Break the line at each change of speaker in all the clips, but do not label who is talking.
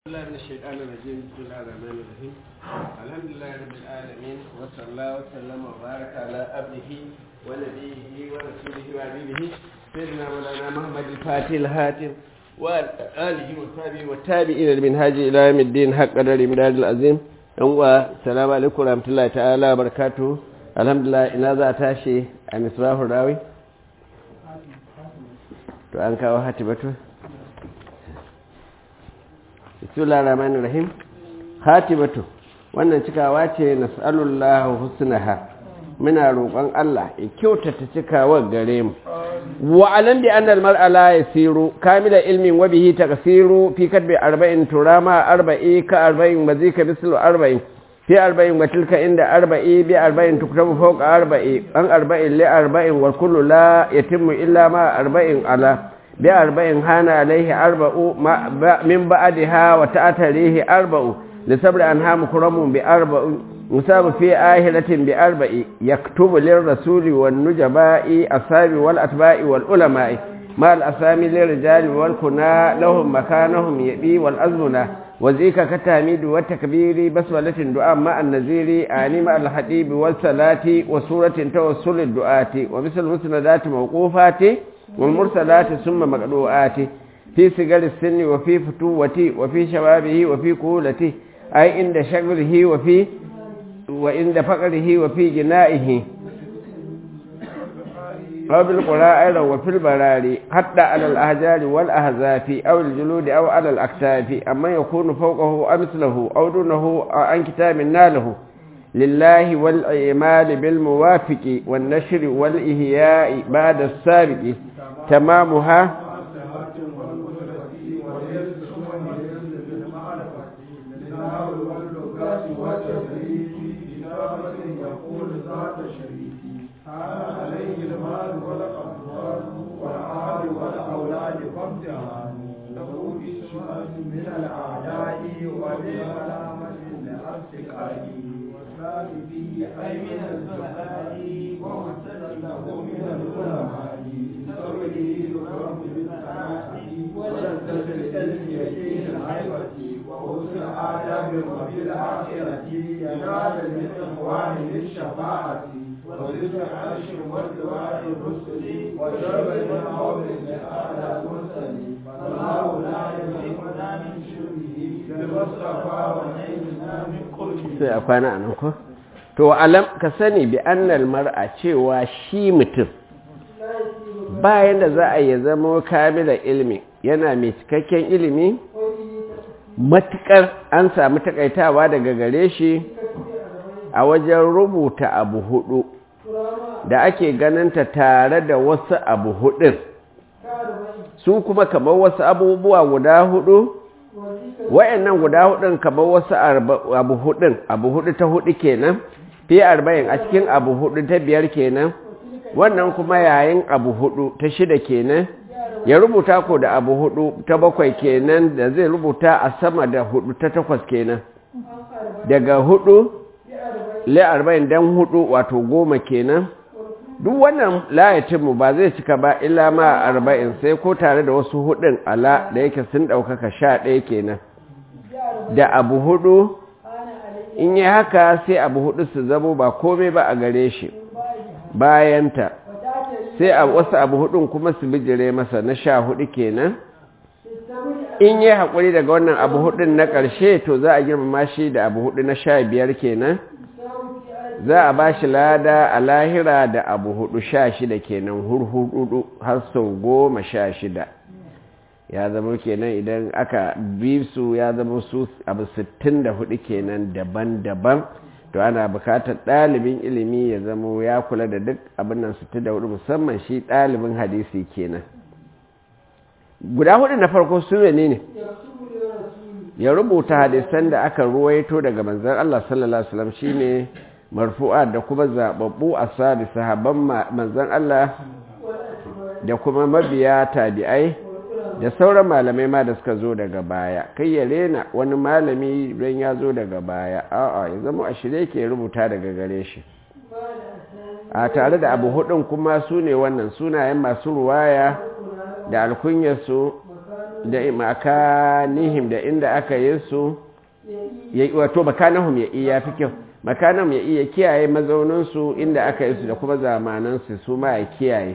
الله من الشيطان الرجيم بسم الله الرحمن الرحيم الحمد لله رب العالمين وصلى الله وسلم وبارك على عبده ونبيه ورسوله وحبيبه سيدنا مولانا محمد الفاتح الهاتم وآله وصحبه والتابعين لمنهاج إلى يوم الدين حق قدر مداد العظيم السلام عليكم ورحمة الله تعالى وبركاته الحمد لله إن هذا تاشي عن إصباح الراوي to an kawo hatibatu bismillahir rahmanir rahim hatibatu wannan cikawa ce nas'alullahu husnaha muna roƙon Allah ya kyautata cikawar gare mu wa alam bi anna al-mar'a la yasiru kamila ilmin wa bihi taqsiru fi kadbi arba'in turama arba'i ka arba'in mazika bislu arba'in fi arba'in wa tilka inda arba'i bi arba'in tuktabu fawqa arba'i an arba'in li arba'in wa kullu la yatimmu illa ma arba'in ala bi arba'in hana alaihi arba'u min ba'daha wa ta'tarihi arba'u li sabri anha mukramun bi arba'u musabu fi ahilatin bi arba'i yaktubu lir rasuli wan nujaba'i asabi wal atba'i wal ulama'i ma al asami lir rijali wal kuna lahum makanahum yabi wal azmuna وذيك كتاميد والتكبير بسملة دعاء مع النزير آني مع الحديب والصلاة وسورة توسل الدعاء ومثل مسندات موقوفات والمرسلات ثم مقلوعات في سجل السن وفي فتوته وفي شبابه وفي كولته أي عند شغله وفي وعند فقره وفي جنائه أو بالقراء أيضا وفي البراري حتى على الأهجار والأهزاف أو الجلود أو على الأكتاف أما يكون فوقه أمثله أو دونه عن كتاب ناله لله والإيمان بالموافق والنشر والإهياء بعد السابق تمامها sai a kwana a nan ko to alam ka sani bi annal mar'a cewa shi mutum bayan da za a yi zama kamila ilmi yana mai cikakken ilimi matukar an samu takaitawa daga gare shi a wajen rubuta abu hudu da ake ganinta tare da wasu abu hudun su kuma kamar wasu abubuwa guda hudu wa'annan guda hudun kamar wasu abu hudun abu hudu ta hudu kenan fi arba'in a cikin abu hudu ta biyar kenan wannan kuma yayin abu hudu ta shida kenan ya rubuta ko da abu hudu ta bakwai kenan da zai rubuta a sama da hudu ta takwas kenan daga hudu le arba'in dan hudu wato goma kenan duk wannan layatinmu ba zai cika ba illa ma arba'in sai ko tare da wasu hudun ala da yake sun ɗaukaka sha ɗaya kenan da abu hudu in yi haka sai abu hudu su zamo ba komai ba a gare shi bayanta sai a wasu abu hudun kuma su bijire masa na sha hudu kenan in yi haƙuri daga wannan abu hudun na ƙarshe to za a girmama shi da abu hudu na sha biyar kenan za a ba shi lada a lahira da abu hudu sha shida kenan hurhudu har sau goma sha shida ya zama kenan idan aka bi su ya zama su abu sittin da hudu kenan daban-daban to ana bukatar ɗalibin ilimi ya zama ya kula da duk abin nan sittin da hudu musamman shi ɗalibin hadisi kenan guda hudu na farko su ne ne ya rubuta hadisan da aka ruwaito daga manzan Allah sallallahu Alaihi wasallam shine marfu'a da kuma zababbu a sabi sahabban manzan Allah da kuma mabiya tabi'ai da sauran malamai ma da suka zo daga baya kai ya rena wani malami don ya zo daga baya a'a ya zama a shirye ke rubuta daga gare shi a tare da abu hudun kuma su ne wannan sunayen masu ruwaya da alkunyarsu da makanihim da inda aka yi su wato makanahum ya iya fi kyau makanahum ya iya kiyaye mazauninsu inda aka yi su da kuma zamanansu su ma ya kiyaye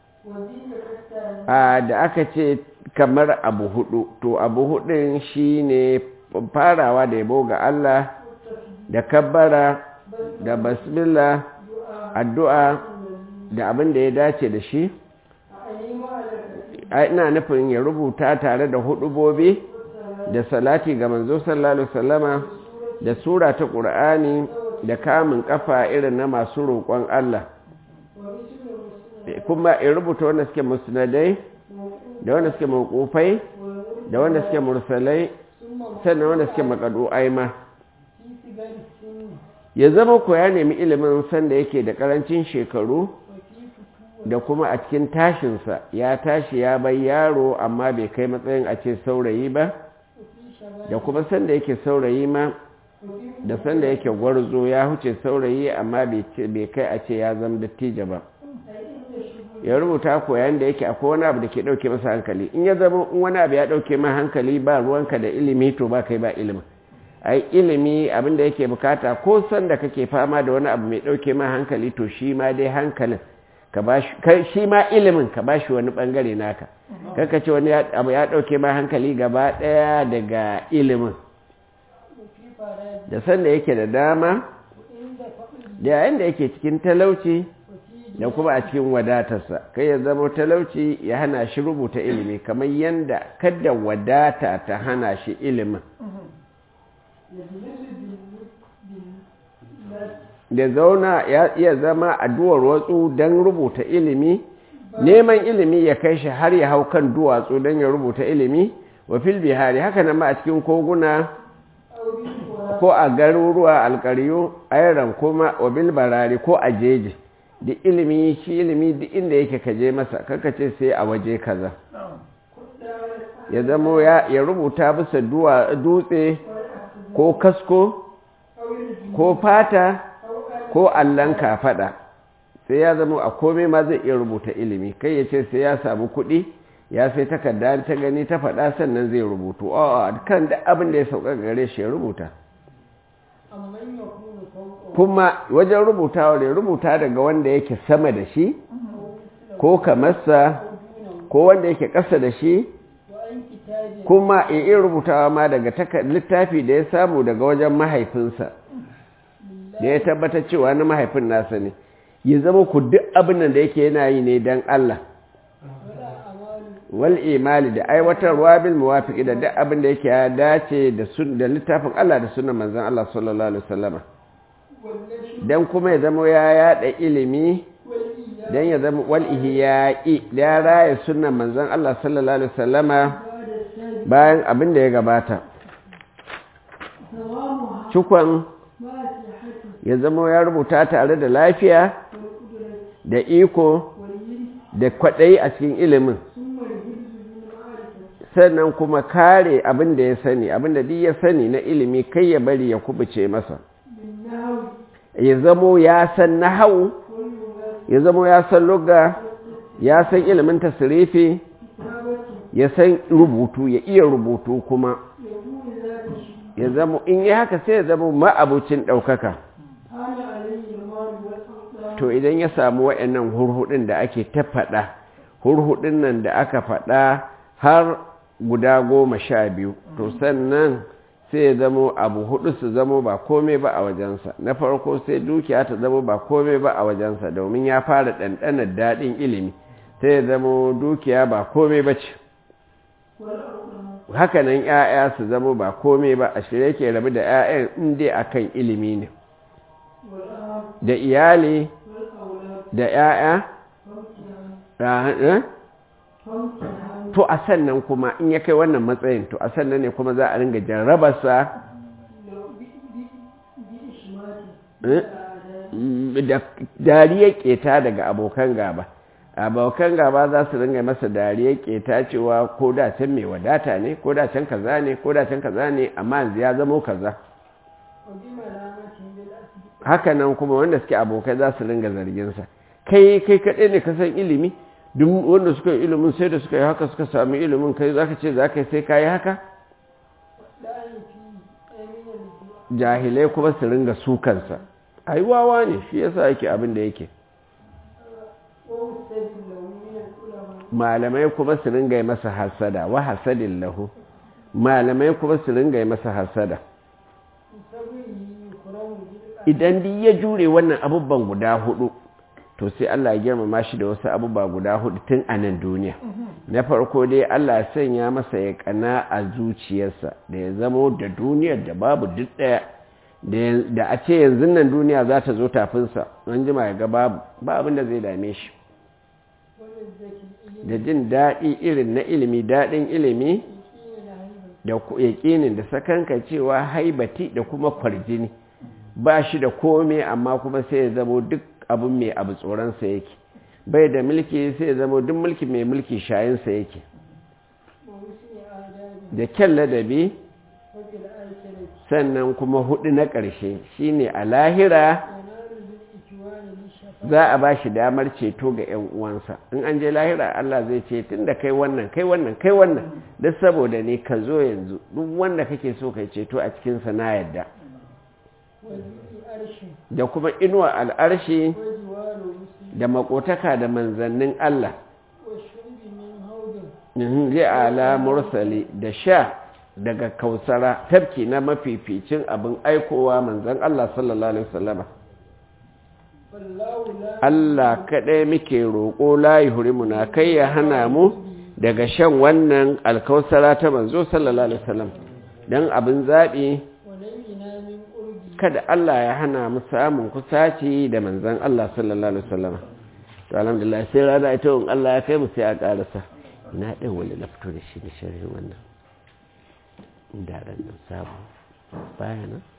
a da aka ce kamar abu hudu to abu hudun shi ne farawa da yabo ga Allah da kabbara da basmillah addu'a da abin da ya dace da shi ina nufin ya rubuta tare da hudubobi da salati ga manzo sallallahu alaihi wasallama da sura ta qur'ani da kamun kafa irin na masu roƙon Allah kuma ya rubuta wanda suke musnadai da wanda suke mawqufai da wanda suke mursalai sannan wanda suke makadu'ai ma ya zama ko ya nemi ilimin sanda yake da karancin shekaru da kuma a cikin tashinsa ya tashi ya bai yaro amma bai kai matsayin a ce saurayi ba da kuma sanda yake saurayi ma da sanda yake gwarzo ya huce saurayi amma bai kai a ce ya zama dattijo ba ya rubuta koyan da yake akwai wani abu da ke dauke masa hankali in ya zama in wani abu ya dauke ma hankali ba ruwanka da ilimi to ba kai ba ilimi ai ilimi abin da yake bukata ko sanda kake fama da wani abu mai dauke ma hankali to shi ma dai hankalin ka bashi shi ma ilimin ka bashi wani bangare naka kaka ce wani abu ya dauke ma hankali gaba daya daga ilimin da sanda yake da dama da yayin da yake cikin talauci da kuma a cikin wadatarsa kai ya zama talauci ya hana shi rubuta ilimi kamar yadda kada wadata ta hana shi ilimin da zauna ya iya zama a duwar watsu don rubuta ilimi neman ilimi ya kai shi har ya hau kan duwatsu don ya rubuta ilimi wa fil bihari haka nan ma a cikin koguna ko a garuruwa alkariyu ayran kuma wa bil barari ko a jeji da ilimi shi ilimi duk inda yake kaje masa kaka ce sai a waje kaza ya zamo ya rubuta bisa dutse ko kasko ko fata ko allon kafaɗa sai ya zama a komai ma zai iya rubuta ilimi kai ya ce sai ya samu kuɗi ya sai takarda ta gani ta faɗa sannan zai rubutu a kan da abin da ya sauka gare shi ya rubuta kuma wajen rubutawa da rubuta daga wanda yake sama da shi ko kamarsa ko wanda yake ƙasa da shi kuma in iya rubutawa ma daga littafi da ya samu daga wajen mahaifinsa da ya tabbata cewa na mahaifin nasa ne ya zama ku duk abin da yake yana yi ne don Allah wal imali da aiwatarwa bil muwafiqi da duk abin da yake ya dace da sun da littafin Allah da sunan manzon Allah sallallahu alaihi wasallam dan kuma ya zama ya yada ilimi dan ya zama wal ihya'i da raya sunan manzon Allah sallallahu alaihi wasallama bayan abin da ya gabata cikon ya zama ya rubuta tare da lafiya da iko da kwaɗayi a cikin ilimin sannan kuma kare abin da ya sani abin da duk ya sani na ilimi kai ya bari ya kubuce masa ya zamo ya san nahau ya zamo ya san lugga ya san ilimin tasirifi ya san rubutu ya iya rubutu kuma ya zamo in yi haka sai ya zamo ma'abucin ɗaukaka to idan ya samu wa'annan hurhudin da ake ta faɗa hurhudin nan da aka faɗa har guda goma sha biyu to sannan sai ya zamo abu hudu su zamo ba kome ba a wajensa na farko sai dukiya ta zamo ba kome ba a wajensa domin ya fara ɗanɗanar daɗin ilimi sai ya zamo dukiya ba kome ba ce hakanan 'ya'ya su zamo ba kome ba a shirye ke rabu da 'ya'yan inda akan ilimi ne da iyali da 'ya'ya to a sannan kuma in ya kai wannan matsayin to a sannan ne kuma za a ringa jarrabarsa da dariyar keta daga abokan gaba abokan gaba za su ringa masa dariyar keta cewa ko da can mai wadata ne ko da can kaza ne ko da can kaza ne amma yanzu ya zamo kaza haka nan kuma wanda suke abokai za su ringa zarginsa kai kai kaɗai ne ka san ilimi duk wanda suka yi ilimin sai da suka yi haka suka sami ilimin kai za ka ce za ka yi sai ka yi haka jahilai kuma su ringa sukansa ai wawa ne shi yasa yake abin da yake malamai kuma su ringa masa hasada wa hasadin lahu malamai kuma su ringa masa hasada idan duk ya jure wannan abubuwan guda hudu to sai Allah ya girmama shi da wasu abubuwa guda hudu tun a nan duniya na farko dai Allah ya sanya masa ya kana a zuciyarsa da ya zamo da duniyar da babu duk daya da a ce yanzu nan duniya za ta zo tafinsa an jima ya ga babu ba abin da zai dame shi da jin daɗi irin na ilimi daɗin ilimi da yaƙinin da sakanka cewa haibati da kuma kwarjini ba shi da kome amma kuma sai ya zamo duk abin mai abu tsoronsa yake bai da mulki sai ya zamo duk mulki mai mulki shayinsa yake da kyan ladabi sannan kuma hudu na ƙarshe shine a lahira za a ba shi damar ceto ga 'yan uwansa in an je lahira Allah zai ce tun da kai wannan kai wannan kai wannan duk saboda ne ka zo yanzu duk wanda kake so kai ceto a cikinsa na yadda da kuma inuwa al'arshi da makotaka da manzannin Allah zai ala mursali da sha daga kausara tafki na mafificin abin aikowa manzan Allah sallallahu Alaihi wasallama Allah kaɗai muke roƙo layi hurimuna kai ya hana mu daga shan wannan alkausara ta manzo sallallahu Alaihi wasallam don abin zaɓi kada Allah ya hana mu samun kusaci da manzan Allah sallallahu Alaihi wasallam to alhamdulillah sai rana ita in Allah ya kai mu sai a ƙarasa na ɗan wani na fito da shi da shirin wannan da ran nan samu bayanan